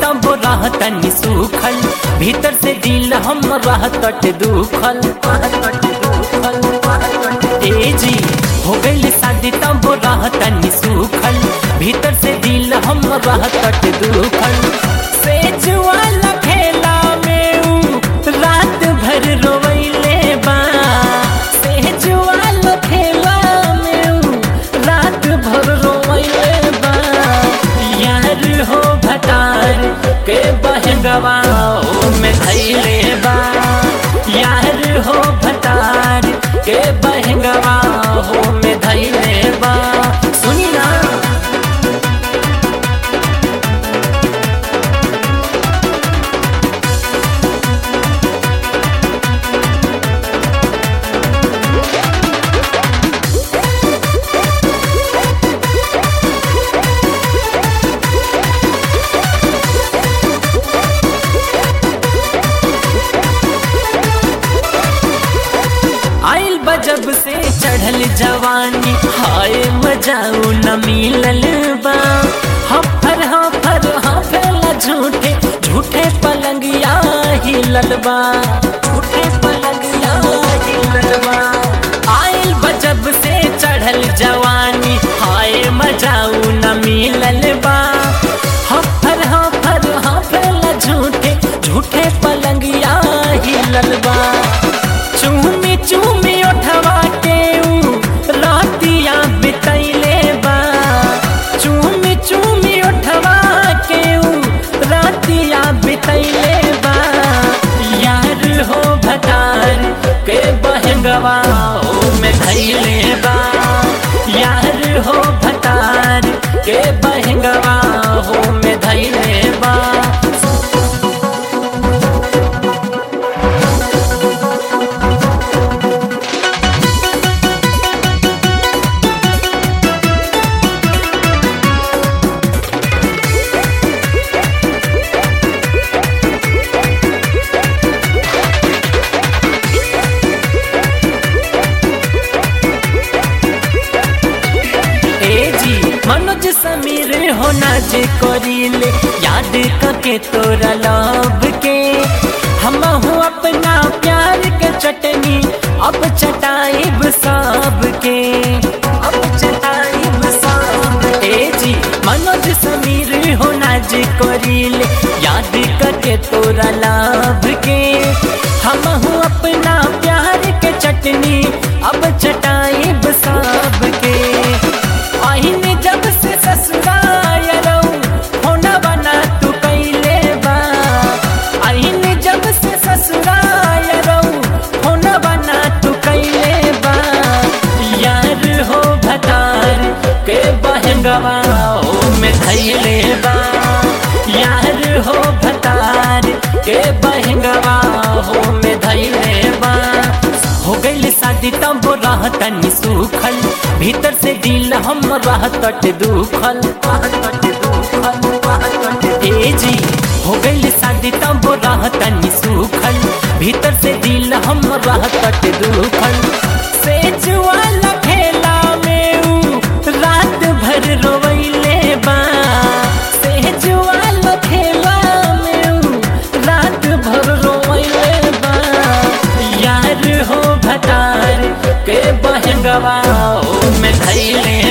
तब रहतनी सूखल भीतर से दिल हम रहतट दुखल ए जी हो गइल शादी तब रहतनी सूखल भीतर से दिल हम रहतट दुखल सेज वाला खेला में ऊ रात भर रोवैले बा सेज वाला खेला में ऊ रात भर रोवैले बा यार हो भटार के बहगवा में धैले बा यार हो भटार के बहगवा हो में धैले बा सुनी ना आइल बजब से चढ़ल जवानी हाय मजाऊ न मिलल बा हफर हफर हफेला झूठे झूठे पलंगिया हिलल बा झूठे पलंगिया हिलल बा आइल बजब से चढ़ल जवानी हाय मजाऊ न मिलल बा हफर हफर हफेला झूठे झूठे पलंगिया हिलल बा चूमी चूमी उठवा के ऊ रातिया बितैले बा चूमी चूमी उठवा के ऊ रातिया बितैले बा यार हो भटार के बहंगवा ओ में धैले बा यार हो भटार के बहंगवा हो में धैले बा ए जी मनोज समीर हो नाच करीले याद करके तोरा लव के हम हूँ अपना प्यार के चटनी अब चटाइब सब के अब चटाइब सब ए जी मनोज समीर हो नाच करीले याद करके तोरा लव के हम हूँ अपना प्यार के चटनी अब चटाइब सब के आइन जब से ससुराल रहूं होना बना तू कैले बा आइन जब से ससुराल रहूं होना बना तू कैले बा यार हो भतार के बहंगवा ओ में धैले बा यार हो भतार के बहंगवा हो में धैले बा हो गइल शादी तब रहतनी सूखल भीतर से दिल हम रहतट दुखल ए जी हो गइल शादी तब रहतनी सूखल भीतर से दिल हम रहतट दुखल सेज वाला खेला में ऊ रात भर रोवैले बा सेज वाला खेला में ऊ रात भर रोवैले बा यार हो भटार के बहंगवा ओ में धैले